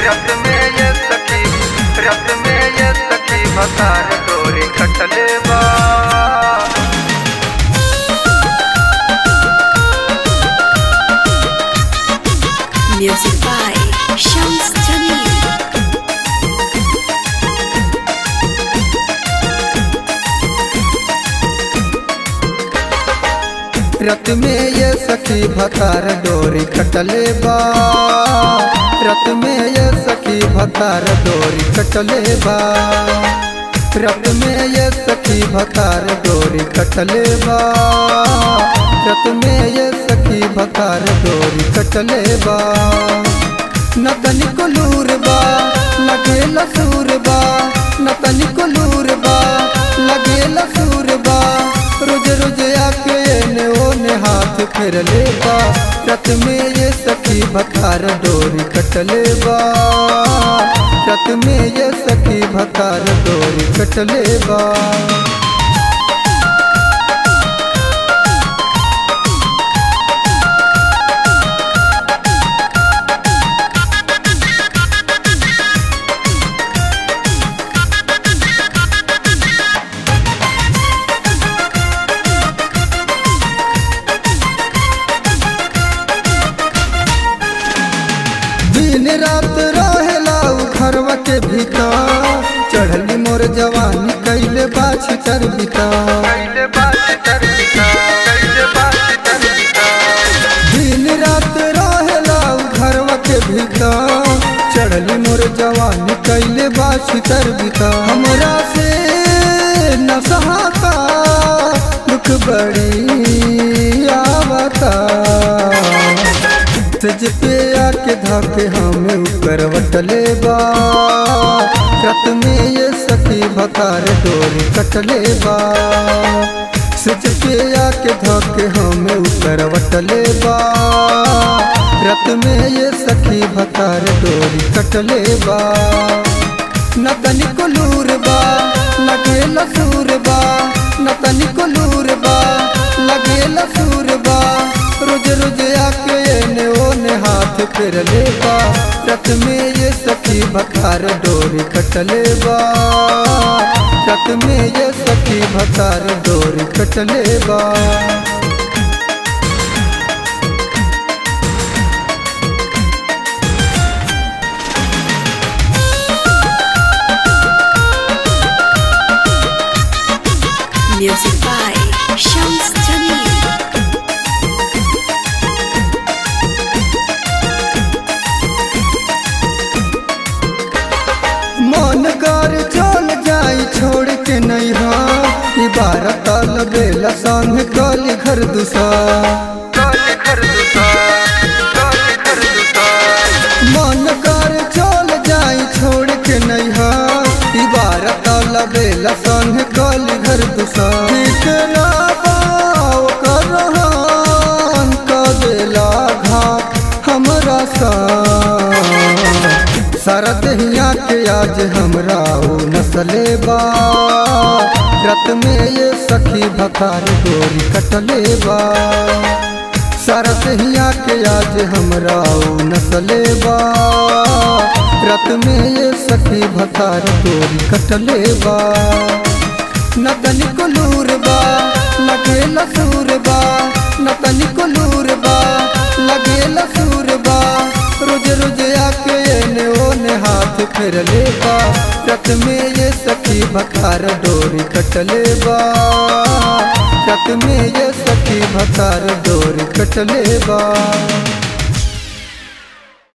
रत में ये सखी रत में ये सखी भतार डोरी कटले बा Music by Shams Jamil. रत में ये सखी भतार डोरी कटले बा रत में ये सखी भतार डोरी कटले बा रत में ये सखी भतार डोरी कटले बा रत में ये सखी भतार डोरी कटले बा न तनिको लूर बा लगे लसूर बा न तनिको लूर बा लगे लसूर बा रोज रोज आके एने ओने हाथ फेर ले बा रत में ये सखी भतार डोरी कटले बा रत में ये सखी भतार डोरी कटले बा दिन रात रहेला उ घरवा के भीतर चढ़ली मोर जवानी कैले बाछ तर बिता दिन रात रहेला उ घरवा के भीतर चढ़ली मोर जवानी कैले बाछ तर बिता हमरा से न सहाता दुख बड़ी आवता सज पे आके धाके हमें ऊपर वटले बा रत में ये सखी भतार डोरी कटले बा सज पे आके धाके हमें ऊपर वटले बा रत में ये सखी भतार डोरी कटले बा न तनिको लूर बा लगे लसूर बा न तनिको लूर बा लगे लसूर बा रोज रोज आके एने ओने हाथ फेर ले बा रत में ये सखी भतार डोरी कटले बा रत में ये सखी भतार डोरी कटले बा Music by Shams Jamil. मन कर चल जाई छोड़ के नहीं हाँ इबारत बेला संग कल घर दूसा मन कर चल जाई छोड़ के नहीं हाँ इबारत बेला संग कल घर दूसा ठीक ना पाओ कर रहन क देला घाट हमरा सा सारा दहिया के आज हमरा ऊ नसले बा रत में ये सखी भतार डोरी कटले बा सारा दहिया के आज हमरा ऊ नसले बा रत में ये सखी भतार डोरी कटले बा न तनिको लूर बा लगे लसूर बा न तनिको लूर बा लगे लसूर बा रोज रोज आके एने ओने हाथ फेर ले बा रत में ये सखी भतार डोरी कटले बा रत में ये सखी भतार डोरी कटले बा